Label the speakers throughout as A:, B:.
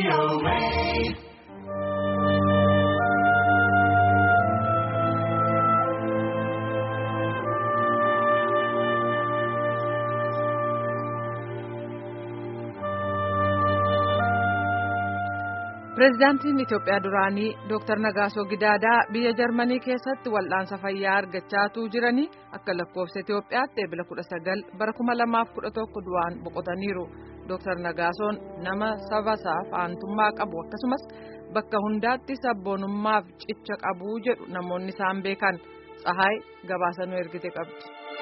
A: Pireezidaantiin Itoophiyaa duraanii Dr. Nagaasoo Gidaadaa biyya Jarmanii keessatti wal'aansa fayyaa argachaatuu jiranii akka lakkoofsa Itoophiyaatti eebila 19 bara 2011 du'aan boqotaniiru. Dr. Nagaasoon nama saba isaaf aantummaa qabu akkasumas bakka hundaatti sabboonummaaf cicha qabu jedhu namoonni isaan beekan Tsahaay gabaasanuu ergite qabdi.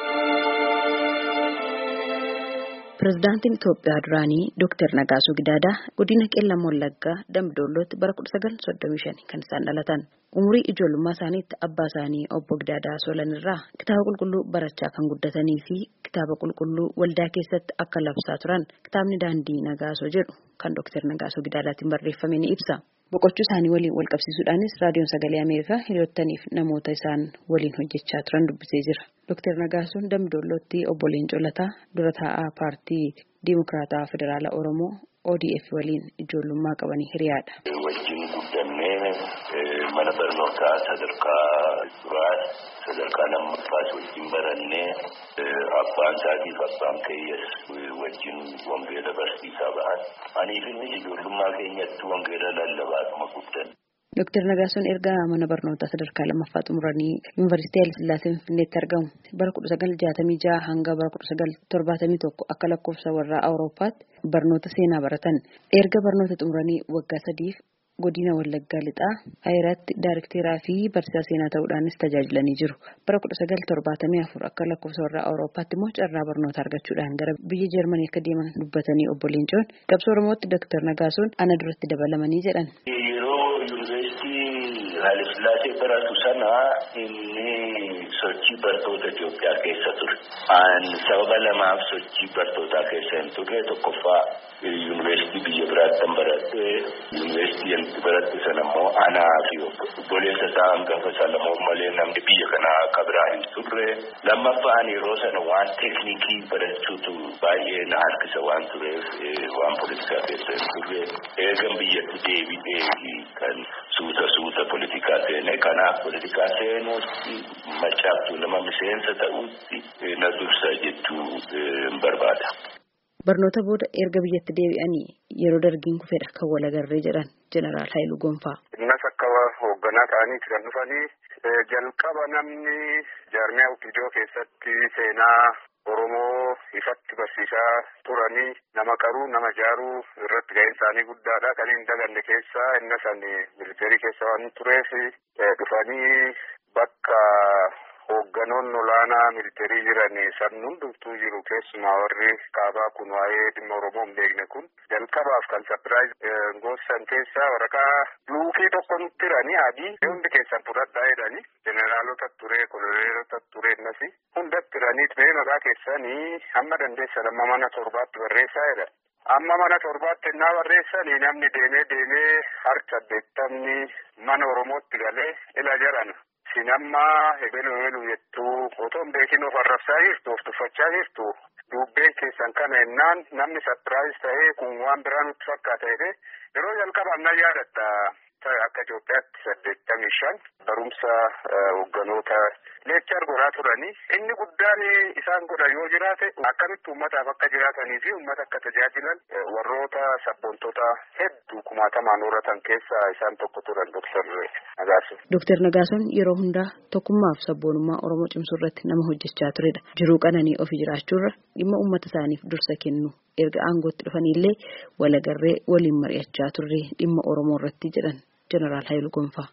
B: Pireezidaantiin Itoophiyaa duraanii Dr. Nagaasoo Gidaadaa godina Qeellam Wallaggaa Dambidollootti bara 1935 kan isaan dhalatan. Umurii ijoollummaa isaaniitti abbaa isaanii obbo Gidaadaa Solan irraa kitaaba qulqulluu barachaa kan guddatanii fi kitaaba qulqulluu waldaa keessatti akka labsaa turan kitaabni daandii Nagaasoo jedhu kan Dr. Nagaasoo Gidaadaatiin barreeffame ni ibsa. Boqochuu isaanii waliin wal qabsiisuudhaanis raadiyoon sagalee Ameerikaa hiriyootaniif namoota isaan waliin hojjechaa turan dubbisee jira. Dr. Nagaasoon Dambidollootti obbo Leencoo Lataa dura taa'aa paartii Dimokiraataa Federaala Oromoo ODF waliin ijoollummaa qabanii hiriyaadha.
C: Wajjin guddannee mana barnootaa sadarkaa duraa sadarkaa lammaffaas wajjin barannee abbaan isaatiif abbaan keeyyaas wajjin wangeela barsiisaa ba'an. Aniif inni ijoollummaa keenyatti wangeela lallabaatuma guddanne.
B: Dr. Nagaasoon erga mana barnootaa sadarkaa lammaffaa xumuranii Yuunivarsiitii Hayilasillaasee Finfinneetti argamu. Bara 1966 hanga bara 1971 akka lakkoofsa warraa Awurooppaatti barnoota seenaa baratan. Erga barnoota xumuranii waggaa sadiif godina Wallaggaa Lixaa Ayiraatti Daayirekteeraa fi barsiisaa seenaa ta'uudhaanis tajaajilanii jiru. Bara 1974 akka lakkoofsa warraa Awurooppaatti immoo carraa barnoota argachuudhaan gara biyya Jarmanii akka deeman dubbatanii obbo Leencoon qabsoo Oromootti Dr. Nagaasoon ana duratti dabalamanii jedhan.
C: Hayilasillaasee baratu sana inni sochii bartoota Itoophiyaa keessa ture. Sababa lamaaf sochii bartootaa keessa hin turre tokkoffaa yuunivarsiitii biyya biraatti kan baradhe yuunivarsiitii baradhe sana immoo anaa fi obboleessa isaa hangafa Salamoon malee namni biyya kanaa akka biraa hin turre. Lammaffaan yeroo sana waan teeknikii barachuutu baay'ee na harkisa waan tureef waan poolitikaa keessa hin turre. Eegan biyyatti deebi'ee kan suuta suuta poolitikaa seene kanaaf poolitikaa seenuutti macaaftuu nama miseensa ta'utti na dursa jechuu hin barbaada.
B: Barnoota booda erga biyyatti deebi'anii yeroo dargiin kufedha kan walagarree jedhan Jeneraal Haayiluu Gonfaa.
D: Innas akka hoogganaa ta'aniiti kan dhufanii jalqaba namni jaarmiyaa Utidoo keessatti seenaa Oromoo ifatti barsiisaa turanii nama qaruu nama jaaruu irratti ga'een isaanii guddaadha. Kan hin daganne keessaa inna sani militeerii keessa waan tureef dhufanii bakka hoogganoonni olaanaa militeerii jiran sabni hundumtuu jiru keessumaa warri kaabaa kun waa'ee dhimma Oromoo hin beekne kun jalqabaaf kan sapiraayiz goosan keessaa waraqaa luukii tokko nutti hiranii adii hundi keessan fudhadhaa jedhanii jeneraalota ture koloneelota ture innasi hundatti hiraniit mee maqaa keessanii hamma dandeessan amma mana torbaatti barreessaa jedhan. Amma mana torbaatti innaa barreessanii namni deemee deemee harka saddeettamni mana Oromootti galee ila jarana. Isin amma hebelu hebelu jettuu otoo hin beekin of arrabsaa jirtu of tuffachaa jirtu dubbeen keessan kana ennaan namni sapiraayiz ta'ee kun waan biraa nutti fakkaata jedhee yeroo jalqabaaf na yaadatta akka Itoophiyaatti saddeettamii shan barumsa hoogganoota leechar godhaa turanii inni guddaan isaan godha yoo jiraate akkamitti uummataaf akka jiraatanii fi uummata akka tajaajilan warroota sabboontota hedduu kumaatamaan horatan keessaa isaan tokko turan Dr. Nagaason.
B: Dr. Nagaason yeroo hundaa tokkummaaf sabboonummaa Oromoo cimsuu irratti nama hojjechaa turedha. Jiruu qananii ofii jiraachuurra dhimma uummata isaaniif dursa kennu erga aangootti dhufanillee walagarree waliin mari'achaa turre dhimma Oromoo irratti jedhan Jeneraal Haayiluu Gonfaa.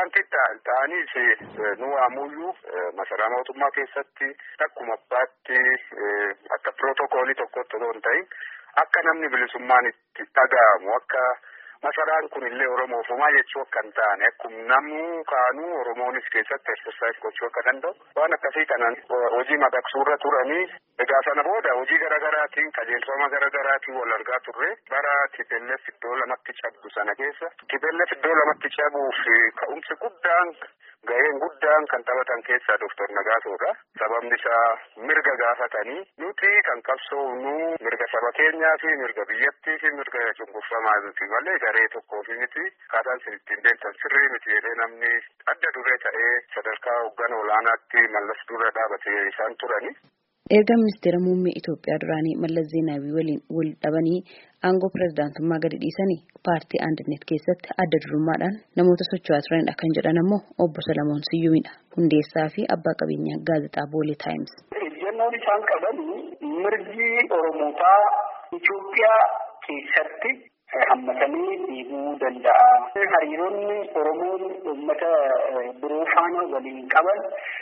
D: ta'aniis nu waamuyyuu masaraa mootummaa keessatti akkuma abbaatti akka pirootokoolii tokkotti otoo hin ta'in akka namni bilisummaan itti dhaga'amu akka masaraan kun illee oromoofumaa jechuu akka hin taane akkuma namuu kaanuu oromoonis keessatti exersaayis gochuu akka danda'u waan akkasii kanaan hojii madaqsuurra turanii egaa sana booda hojii garaagaraatiin qajeelfama garaagaraatiin wal argaa turre bara tibelleef iddoo lamatti cabdu sana keessa tibelleef iddoo lamatti cabuuf ka'umsi guddaan ga'een guddaan kan taphatan keessaa Dooktar Nagaasoodha. Sababni isaa mirga gaafatanii nuti kan qabsoofnu mirga saba keenyaa fi mirga biyyattii fi mirga cunqurfamaa miti malee garee tokkoof miti akkaataan isin ittiin deemtan sirrii miti jedhee namni adda duree ta'ee sadarkaa hoogganaa olaanaatti mallas dura dhaabatee isaan turani.
B: Erga ministeera muummee Itoophiyaa duraanii Mallas Zeenaawii waliin wal dhabanii aangoo pirezidaantummaa gadi dhiisanii paartii Andinet keessatti adda durummaadhaan namoota socho'aa turanidha kan jedhan ammoo obbo Salamoon Siyyuumidha. Hundeessaa fi abbaa qabeenyaa gaazexaa Boolee Taayims.
E: Ejjennoon isaan qaban mirgi Oromootaa Itoophiyaa keessatti hammatanii dhiibuu danda'a. Hariiroonni Oromoon uummata biroo faana waliin qaban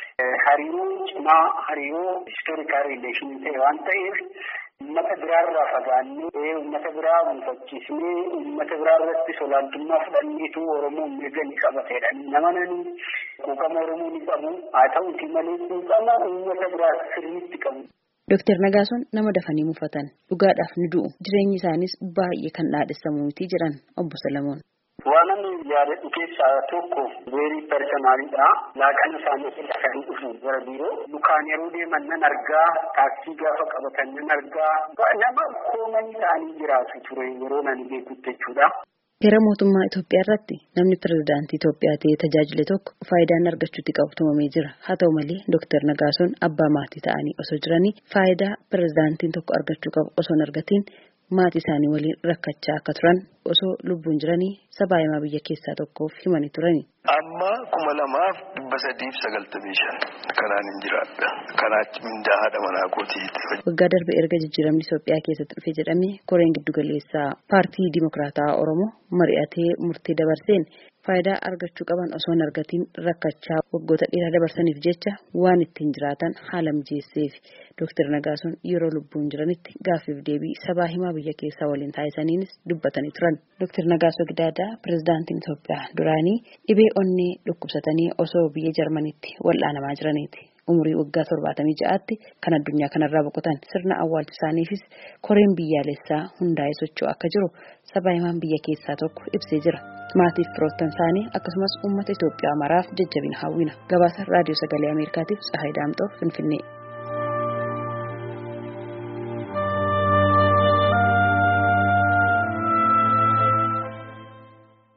E: hariiroo cimaa hariiroo istoorikaal riileeshinii ta'e waan ta'eef uummata biraarraa fagaannee uummata biraa mufachiisnee uummata biraa irratti olaantummaa fudhanneetu Oromoon mirga ni qabateedha. Nama nani quuqama Oromoo ni qabu haa ta'uuti malee quuqama uummata biraa sirriitti qabu.
B: Dooktar Nagaasoon nama dafanii mufatan dhugaadhaaf ni du'u jireenyi isaanis baay'ee kan dhaadhessamu miti jedhan obbo Salamoon.
E: Waan ani yaadadhu keessaa tokko weerii personaalidha. Laaqana isaanii dafanii dhufu gara biiroo. Lukaan yeroo deeman nan argaa, taaksii gaafa qabatan nan argaa. Nama koomanii ta'anii jiraatu ture yeroo nani beekutti jechuudha.
B: Heera mootummaa Itoophiyaa irratti namni pirezidaantii Itoophiyaa ta'ee tajaajile tokko faayidaan argachuutti qabu tumamee jira. Haa ta'u malee Dooktar Nagaasoon abbaa maatii ta'anii osoo jiranii faayidaa pirezidaantiin tokko argachuu qabu osoo hin argatiin maatii isaanii waliin rakkachaa akka turan osoo lubbuun jiranii sabaa himaa biyya keessaa tokkoof himanii turani.
F: Amma kuma lamaaf dhibba sadiif sagaltamii shan kanaan hin jiraadha. Kanaa mindaa haadha manaa kootiiti.
B: Waggaa darbe erga jijjiiramni Itoophiyaa keessatti dhufe jedhamee koreen giddugaleessaa paartii Dimokiraataa Oromoo mari'atee murtee dabarseen faayidaa argachuu qaban osoo hin argatiin rakkachaa waggoota dheeraa dabarsaniif jecha waan ittiin jiraatan haala mijeesseef Dooktar Nagaasoon yeroo lubbuun jiranitti gaaffiif deebii sabaa himaa biyya keessaa waliin taasisaniinis dubbatanii turan. Dooktar Nagaasoo Gidaadaa pirezidaantiin Itoophiyaa duraanii dhibee onnee dhukkubsatanii osoo biyya Jarmanitti wal'aanamaa jiraniiti. Umurii waggaa torbaatamii ja'aatti kan addunyaa kanarraa boqotan sirna awwaalcha isaaniifis koreen biyyaalessaa hundaa'ee socho'u akka jiru sabaa himaan biyya keessaa tokko ibsee jira. Maatiif firoottan isaanii akkasumas uummata Itoophiyaa maraaf jajjabina hawwina. Gabaasa raadiyoo sagalee Ameerikaatiif Tsahaay Daamxoo Finfinnee.